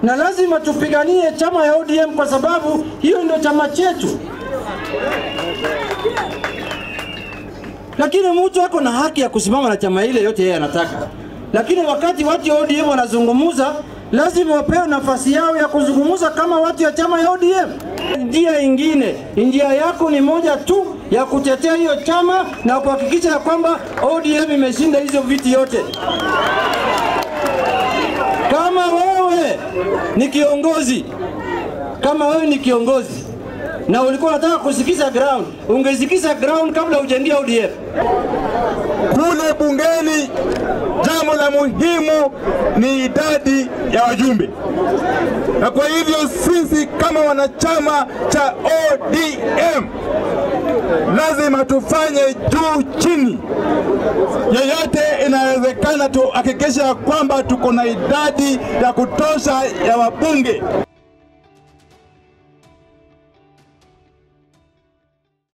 na lazima tupiganie chama ya ODM kwa sababu hiyo ndio chama chetu. Lakini mtu ako na haki ya kusimama na chama ile yote yeye anataka, lakini wakati watu wa ODM wanazungumuza, lazima wapewe nafasi yao ya kuzungumza kama watu ya chama ya ODM. Njia ingine, njia yako ni moja tu ya kutetea hiyo chama na kuhakikisha ya kwamba ODM imeshinda hizo viti yote. Kama wewe ni kiongozi, kama wewe ni kiongozi na ulikuwa unataka kusikiza ground, ungesikiza ground kabla hujaingia ODM. Kule bungeni, jambo la muhimu ni idadi ya wajumbe, na kwa hivyo sisi kama wanachama cha ODM lazima tufanye juu chini, yeyote inawezekana, tuhakikisha kwamba tuko na idadi ya kutosha ya wabunge.